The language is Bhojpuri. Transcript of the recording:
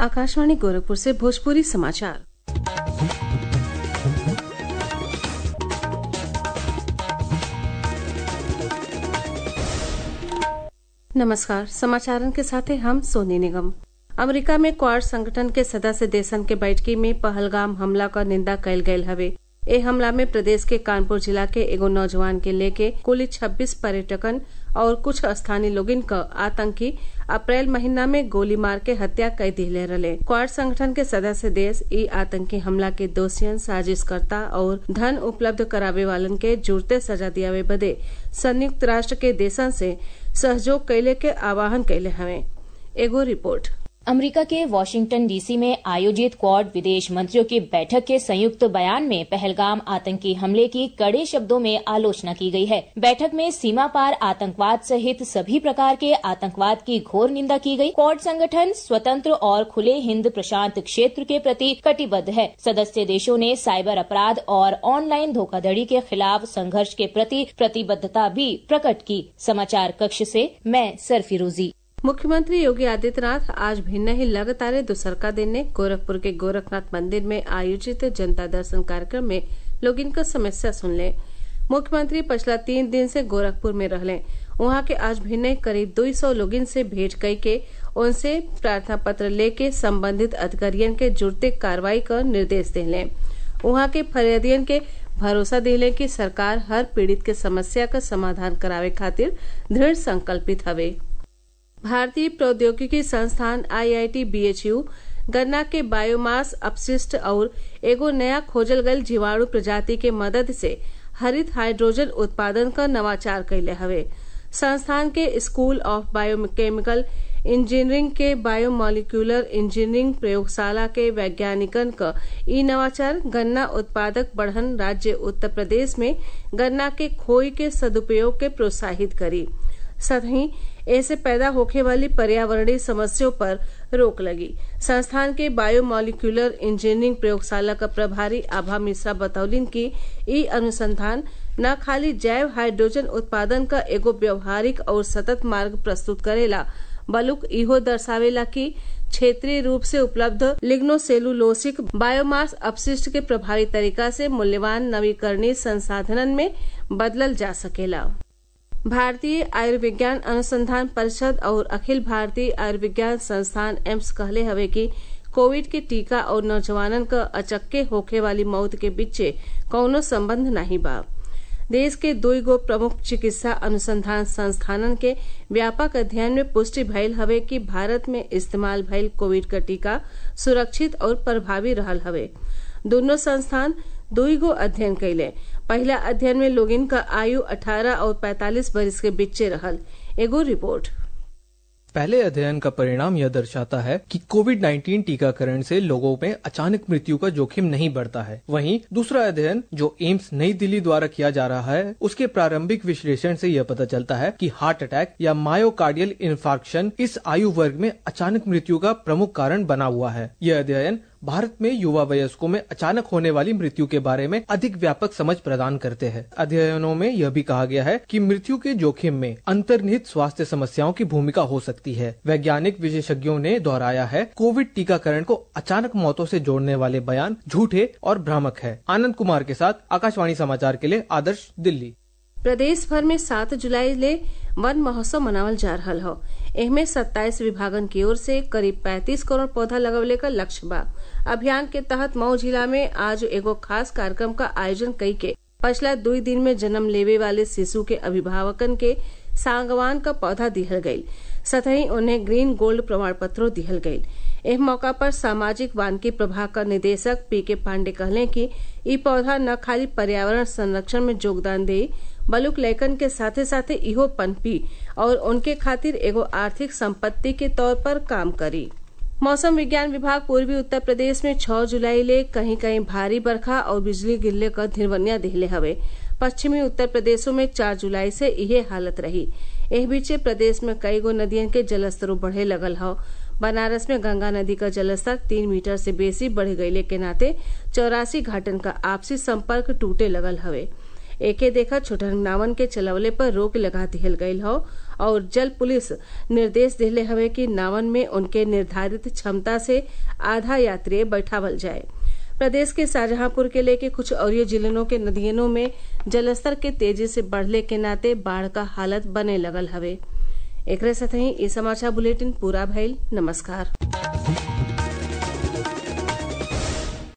आकाशवाणी गोरखपुर से भोजपुरी समाचार नमस्कार समाचारन के साथे हम सोनी निगम अमेरिका में क्वाड संगठन के सदस्य देशन के बैठकी में पहलगाम हमला क निंदा कयल गयल हवे ए हमला में प्रदेश के कानपुर जिला के एगो नौजवान के लेके कुल छब्बीस पर्यटकन और कुछ स्थानीय लोगिन क आतंकी अप्रैल महीना में गोली मार के हत्या कई दिले रहे क्वाड संगठन के सदस्य देश ई आतंकी हमला के दोषियन साजिशकर्ता और धन उपलब्ध करावे वालन के जुड़ते सजा दियावे बदे संयुक्त राष्ट्र के देशन से सहयोग कैले के आह्वान कैले हवे एगो रिपोर्ट अमेरिका के वॉशिंगटन डीसी में आयोजित क्वाड विदेश मंत्रियों की बैठक के संयुक्त बयान में पहलगाम आतंकी हमले की कड़े शब्दों में आलोचना की गई है बैठक में सीमा पार आतंकवाद सहित सभी प्रकार के आतंकवाद की घोर निंदा की गई क्वाड संगठन स्वतंत्र और खुले हिंद प्रशांत क्षेत्र के प्रति कटिबद्ध है सदस्य देशों ने साइबर अपराध और ऑनलाइन धोखाधड़ी के खिलाफ संघर्ष के प्रति प्रतिबद्धता भी प्रकट की समाचार कक्ष से मैं सरफिरोजी मुख्यमंत्री योगी आदित्यनाथ आज भिन्न ही लगातार दूसरका दिन ने गोरखपुर के गोरखनाथ मंदिर में आयोजित जनता दर्शन कार्यक्रम में लोग इनका समस्या सुन ले मुख्यमंत्री पिछला तीन दिन से गोरखपुर में रहले वहां के आज भिन्न करीब दो सौ लोगिन से भेंट कई के उनसे प्रार्थना पत्र लेके संबंधित अधिकारियन के जुड़ते कार्रवाई का निर्देश दिले वहां के फरियादियन के भरोसा दिले कि सरकार हर पीड़ित के समस्या का समाधान करावे खातिर दृढ़ संकल्पित हवे भारतीय प्रौद्योगिकी संस्थान आईआईटी बीएचयू गन्ना के बायोमास अपशिष्ट और एगो नया खोजल गयल जीवाणु प्रजाति के मदद से हरित हाइड्रोजन उत्पादन का नवाचार कैले हवे संस्थान के स्कूल ऑफ बायोकेमिकल इंजीनियरिंग के बायोमोलिकुलर इंजीनियरिंग प्रयोगशाला के वैज्ञानिकन क ई नवाचार गन्ना उत्पादक बढ़न राज्य उत्तर प्रदेश में गन्ना के खोई के सदुपयोग के प्रोत्साहित करी सतही ऐसे पैदा होने वाली पर्यावरणीय समस्याओं पर रोक लगी संस्थान के बायोमोलिकुलर इंजीनियरिंग प्रयोगशाला का प्रभारी आभा मिश्रा बतौलिन की ई अनुसंधान न खाली जैव हाइड्रोजन उत्पादन का एगो व्यवहारिक और सतत मार्ग प्रस्तुत करेला बलुक इहो दर्शावेला कि क्षेत्रीय रूप से उपलब्ध लिग्नोसेलुलोसिक बायोमास अपशिष्ट के प्रभावी तरीका से मूल्यवान नवीकरणीय संसाधनन में बदलल जा सकेला भारतीय आयुर्विज्ञान अनुसंधान परिषद और अखिल भारतीय आयुर्विज्ञान संस्थान एम्स कहले हवे कि कोविड के टीका और नौजवानन क अचक्के होखे वाली मौत के बीचे कौनो संबंध नहीं बा देश के दुई गो प्रमुख चिकित्सा अनुसंधान संस्थानन के व्यापक अध्ययन में पुष्टि भइल हवे कि भारत में इस्तेमाल भइल कोविड का टीका सुरक्षित और प्रभावी रहल हवे दोनों संस्थान दुई गो अध्ययन कैले पहला अध्ययन में लोगिन का आयु 18 और 45 बरिस के बीचे रहल एगो रिपोर्ट पहले अध्ययन का परिणाम यह दर्शाता है कि कोविड 19 टीकाकरण से लोगों में अचानक मृत्यु का जोखिम नहीं बढ़ता है वहीं दूसरा अध्ययन जो एम्स नई दिल्ली द्वारा किया जा रहा है उसके प्रारंभिक विश्लेषण से यह पता चलता है कि हार्ट अटैक या मायोकार्डियल इन्फार्क्शन इस आयु वर्ग में अचानक मृत्यु का प्रमुख कारण बना हुआ है यह अध्ययन भारत में युवा वयस्कों में अचानक होने वाली मृत्यु के बारे में अधिक व्यापक समझ प्रदान करते हैं अध्ययनों में यह भी कहा गया है कि मृत्यु के जोखिम में अंतर्निहित स्वास्थ्य समस्याओं की भूमिका हो सकती है वैज्ञानिक विशेषज्ञों ने दोहराया है कोविड टीकाकरण को अचानक मौतों से जोड़ने वाले बयान झूठे और भ्रामक है आनंद कुमार के साथ आकाशवाणी समाचार के लिए आदर्श दिल्ली प्रदेश भर में सात जुलाई ले वन महोत्सव मनावल जा रहा हो एहमे सत्ताईस विभागन की ओर से करीब पैंतीस करोड़ पौधा लगवले का लक्ष्य बा अभियान के तहत मऊ जिला में आज एगो खास कार्यक्रम का आयोजन कई के पिछला दुई दिन में जन्म लेवे वाले शिशु के अभिभावकन के सांगवान का पौधा दिहल गयी सतही उन्हें ग्रीन गोल्ड प्रमाण पत्रों दिहल गयी एह मौका पर सामाजिक वानिकी प्रभाग का निदेशक पी के पांडे कहले कि ई पौधा न खाली पर्यावरण संरक्षण में योगदान दे बलुक लेखन के साथे साथे इहो पनपी और उनके खातिर एगो आर्थिक संपत्ति के तौर पर काम करी मौसम विज्ञान विभाग पूर्वी उत्तर प्रदेश में 6 जुलाई ले कहीं कहीं भारी बरखा और बिजली गिरले का धिरवनिया दिहले हवे पश्चिमी उत्तर प्रदेशों में 4 जुलाई से इहे हालत रही एह बीचे प्रदेश में कई गो नदियन के जलस्तर बढ़े लगल हौ बनारस में गंगा नदी का जलस्तर तीन मीटर से बेसी बढ़ गईले के नाते चौरासी घाटन का आपसी संपर्क टूटे लगल हवे एके देखा छोटन नावन के चलवले पर रोक लगा दिहल गयल हौ और जल पुलिस निर्देश दिले हवे कि नावन में उनके निर्धारित क्षमता से आधा यात्री बैठावल जाए प्रदेश के शाहजहांपुर के लेके कुछ और जिलों के नदियों में जलस्तर के तेजी से बढ़ले के नाते बाढ़ का हालत बने लगल हवे एकरे साथ ही ई समाचार बुलेटिन पूरा भइल नमस्कार